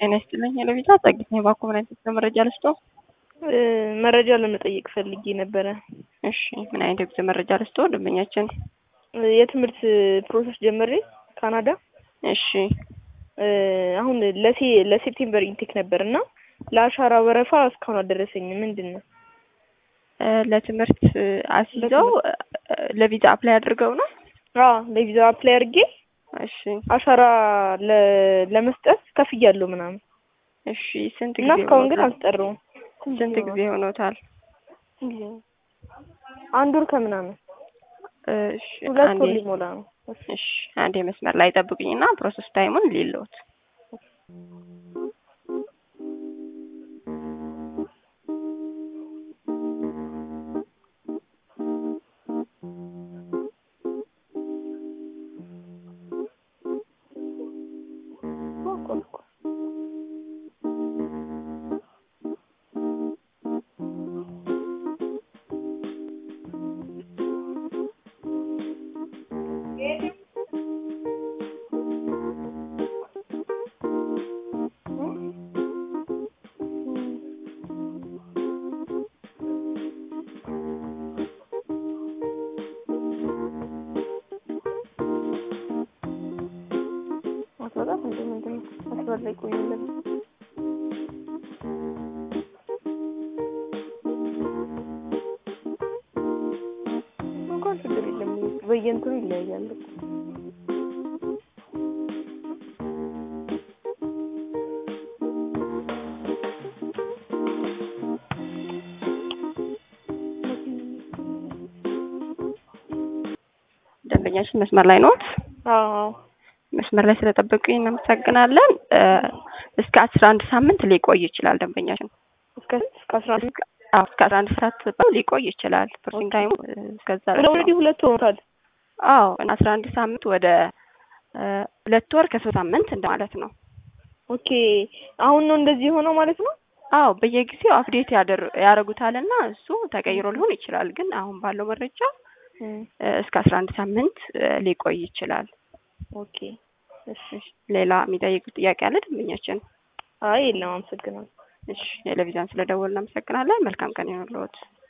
ጤና ይስጥልኝ ለቪዛ ጸግት ነው ባኮ ምን አይነት መረጃ ልስጦ? መረጃ ለመጠየቅ ፈልጌ ነበረ። እሺ ምን አይነት የጉዞ መረጃ ልስጦ? ደንበኛችን የትምህርት ፕሮሰስ ጀመሬ ካናዳ። እሺ አሁን ለሴ ለሴፕቴምበር ኢንቴክ ነበር እና ለአሻራ ወረፋ እስካሁን አልደረሰኝም። ምንድን ነው ለትምህርት አስይዘው ለቪዛ አፕላይ አድርገው ነው? አዎ ለቪዛ አፕላይ አድርጌ እሺ አሻራ ለመስጠት ከፍያለሁ ምናምን እሺ ስንት እና ጊዜ እስካሁን ግን ሆኖታል? አልጠራውም። ስንት ጊዜ ሆኖታል? አንድ ወር ከምናምን እሺ ሁለት አንዴ ወር ሊሞላ ነው። እሺ አንዴ መስመር ላይ ጠብቁኝና ፕሮሰስ ታይሙን ሊለውት አስበጣም እንደ ምንድን ነው አስበር ላይ ቆይለን እንኳን ችግር የለም በየእንትኑ ይለያያል። ደንበኛችን መስመር ላይ ኖት? አዎ መስመር ላይ ስለጠበቁኝ እናመሰግናለን። እ እስከ አስራ አንድ ሳምንት ሊቆይ ይችላል ደንበኛችን። እስከ እስከ አስራ አንድ አዎ እስከ አስራ አንድ ሰዓት ሊቆይ ይችላል። ፕሮሰሲንግ ታይሙ እ እስከዛ ድረስ ነው። ኦልሬዲ ሁለት ሆኖታል። አዎ አስራ አንድ ሳምንት ወደ እ ሁለት ወር ከሶስት ሳምንት እንደማለት ነው። ኦኬ አሁን ነው እንደዚህ የሆነው ማለት ነው። አዎ በየጊዜው አፕዴት ያደር ያደርጉታልና እሱ ተቀይሮ ሊሆን ይችላል። ግን አሁን ባለው መረጃ እ እስከ አስራ አንድ ሳምንት እ ሊቆይ ይችላል። ኦኬ እሺ ሌላ የሚጠይቁት ጥያቄ አለ ደንበኛችን? አይ የለም አመሰግናለሁ። እሺ ቴሌቪዥን ስለደወልን እናመሰግናለን። መልካም ቀን ይሁንልዎት።